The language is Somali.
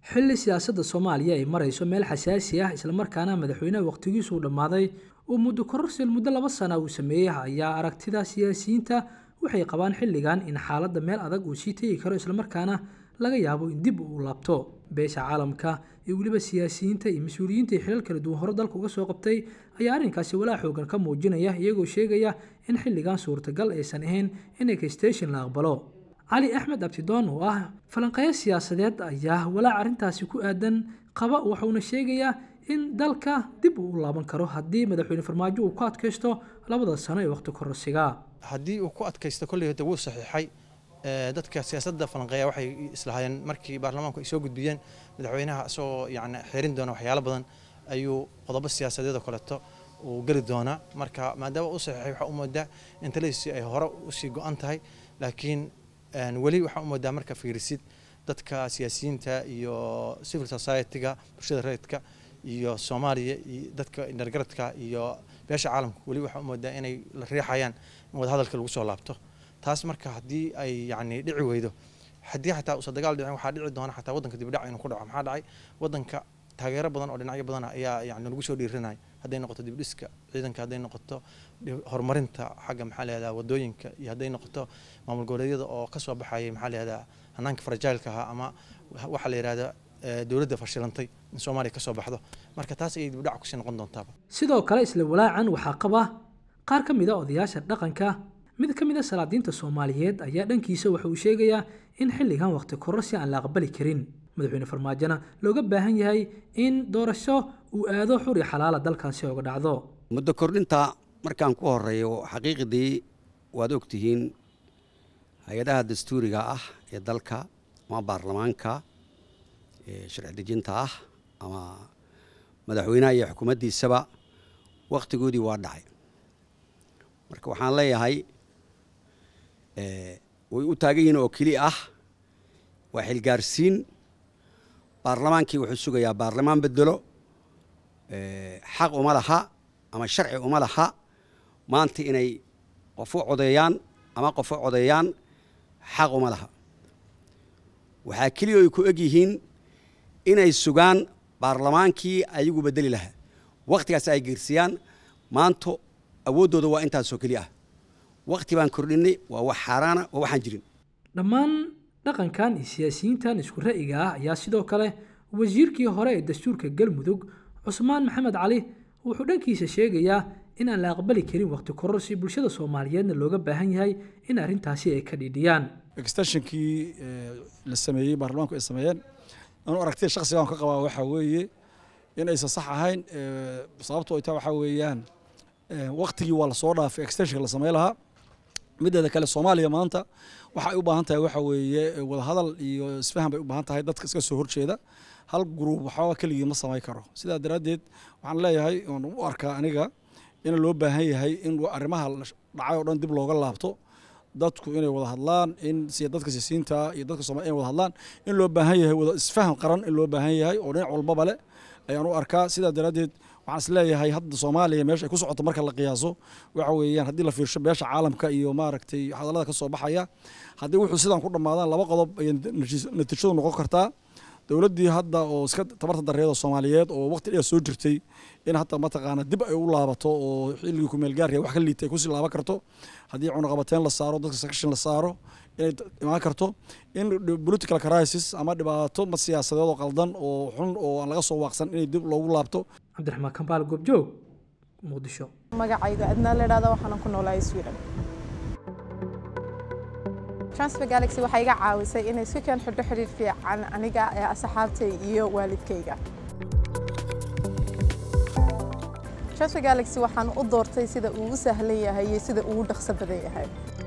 xilli siyaasadda soomaaliya ay marayso meel xasaasi ah islamarkaana madaxweynaha wakhtigiisu uu dhammaaday uu muddo kororsil muddo laba sana uu sameeyey ayaa aragtida siyaasiyiinta waxay qabaan xilligan in xaaladda meel adag uu sii tegi karo islamarkaana laga yaabo in dib uu laabto beesha caalamka iyo weliba siyaasiyiinta iyo mas-uuliyiinta xilal kala duwan hore dalka uga soo qabtay ayaa arrinkaasi walaa xoogan ka muujinaya iyagoo sheegaya in xilligan suurtagal aysan ahayn in ekstation la aqbalo cali axmed abtidoon oo ah falanqeeyo siyaasadeed ayaa walaac arrintaasi ku aadan qaba waxuuna sheegayaa in dalka dib uu u laaban karo haddii madaxweyne farmaajo uu ku adkaysto labada sano ee waqti kororsiga haddii uu ku adkaysto kolley hada wuu saxiixay dadka siyaasadda falanqeeya waxay islahaayeen markii baarlamaanku ay soo gudbiyeen madaxweynaha isagoo yani xeerin doona waxyaalo badan ayuu qodobo siyaasadeed oo kaleeto uu geli doonaa marka maadaama uu saxiixay waxaa u moodaa in taladiisi ay hore usii go-an tahay laakiin weli waxaa u moodaa marka fiirisid dadka siyaasiyiinta iyo civil society-ga bulshada reedka iyo soomaaliya iyo dadka indhargaradka iyo beesha caalamka weli waxaa u moodaa inay la riixayaan in wadahadalka lagu soo laabto taas marka haddii ay yani dhici weydo haddii xataa uusa dagaal dhicin waxaa dhici doona xataa waddanka dibidhac inuu ku dhaco maxaa dhacay waddanka taageero badan oo dhinacyo badan ayaa yani lagu soo dhiirinaya hadday noqoto dibdhiska ciidanka hadday noqoto horumarinta xagga maxaa lahahdaa wadooyinka iyo hadday noqoto maamul goboleedyada oo ka soo baxayay maxaa lahahdaa hanaanka farajailka ahaa ama waxaa la yihahda dowladda fashilantay in soomaaliya ka soo baxdo marka taas ayay dibdhac kusii noqon doontaaba sidoo kale isla walaacan waxaa qaba qaar ka mid a odayaasha dhaqanka mid ka mid a salaadiinta soomaaliyeed ayaa dhankiisa waxa uu sheegayaa in xilligan waqti kororsi aan la aqbali karin madaxweyne farmaajona looga baahan yahay in doorasho uu aado xuri xalaala dalkaasi oga dhacdo muddo kordhinta markaan ku horeeyo xaqiiqdii waad ogtihiin hay-adaha dastuuriga ah ee dalka ama baarlamaanka ee sharci dejinta ah ama madaxweynaha iyo xukuumaddiisaba wakhtigoodii waa dhacay marka waxaan leeyahay way u taagan yihiin oo keli ah waa xilgaarsiin baarlamaankii wuxuu sugayaa baarlamaan bedelo xaq uma laha ama sharci uma laha maanta inay qof u codeeyaan ama qof u codeeyaan xaq uma laha waxaa keliya ay ku eg yihiin inay sugaan baarlamaankii ayagu bedeli lahaa wakhtigaas ay geersiyaan maanta awooddooda waa intaasoo keli ah wakhti baan kordhinay waa wax xaaraana waa waxaan jirin dhammaan dhaqankan iyo siyaasiyiintan isku ra'yiga ah ayaa sidoo kale wasiirkii hore ee dastuurka galmudug cusmaan maxamed cali wuxuu dhankiisa sheegayaa in aan la aqbali karin waqti kororsi bulshada soomaaliyeedna looga baahan yahay in arrintaasi ay ka dhidhiyaan extensionkii la sameeyey baarlamaanku ay sameeyeen anuu aragtida shakhsigaan ka qabaa waxaa weeye in aysan sax ahayn sababto ay taa waxaa weeyaan waktigii waa lasoo dhaafay extensionka la samey lahaa mideeda kale soomaaliya maanta waxa ay u baahan tahay waxa weeye wadahadal iyo isfahan bay u baahan tahay dadka iska soo horjeeda hal gruub waxba keligii ma samay karo sidaa daraaddeed waxaan leeyahay oon u arkaa aniga in loo baahan yahay in arrimaha dhacay oo dhan dib looga laabto dadku inay wada hadlaan in dadka siisiinta iyo dadka soomaliya inay wada hadlaan in loo baahan yahay wada isfahan qaran in loo baahan yahay oo dhinac walbaba leh ayaan u arkaa sidaa daraaddeed waxaan is leeyahay hadda soomaaliya meesha ay ku socoto marka la qiyaaso waxa weeyaan haddii la fiirsho beesha caalamka iyo maaragtay hadallada ka soo baxaya haddii wuxuu sidaan ku dhammaadaan laba qodob ayay natiijadu noqon kartaa dowladdii hadda oo iska tabarta dareeda soomaaliyeed oo waqti dheer soo jirtay in hadda mataqaana dib ay u laabato oo xilligii kumeelgaarka wax ka liitay ay kusii laaban karto haddii cunaqabateyn la saaro dadka sakashin la saaro inay imaan karto in political crisis ama dhibaato ma siyaasadeed oo qaldan oo xun oo aan laga soo waaqsan inay dib loogu laabto cabdiraxmaan kambaal goobjoog muqdisho magacayga adnaa la idhahda waxaanan ku noolahay sweden transfer galaxy waxay iga caawisay inay si keen xidho xidhiir fiican aniga ee asxaabtay iyo waalidkayga transfer galaxy waxaan u doortay sida uu u sahlan yahay iyo sida uu u dhaqso badan yahay